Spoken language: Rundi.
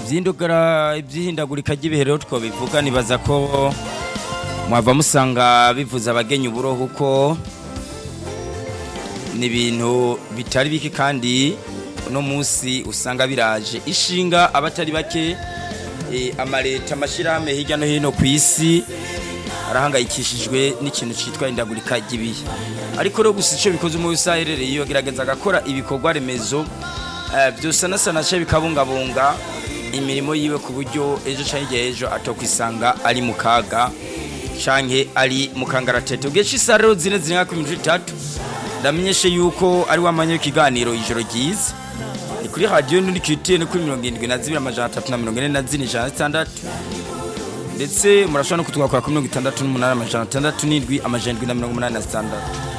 iby'indugara iby'ihindagurika ry'ibihe rero twabivuga nibaza ko mwava musanga bivuza abagenyi uburoho uko ni ibintu bitari bike kandi uno munsi usanga biraje ishinga abatari bake amaleta amashyirahamwe hirya no hino ku isi arahangayikishijwe n'ikintu cyitwa indagurika ry'ibihe ariko rero gusa icyo bikoze umwe wese aherereye iyo agerageza agakora ibikorwa remezo byose nasanashe bikabungabunga imirimo yiwe ku buryo ejo cyangwa igihe ejo atokwisanga ari mu kaga cyangwa ari mu kangaratete ubwo isa rero zine ziri nka kuri itatu ndamenyeshe yuko ari wamanya ikiganiro ijoro ryiza ni kuri radiyo n'undi kitiye no kuri mirongo irindwi na zibiri amajana atatu na mirongo ine na zine ijana na zitandatu ndetse murashobora no kutwakora kuri mirongo itandatu n'umunani amajana atandatu n'indwi amajana indwi na mirongo umunani na zitandatu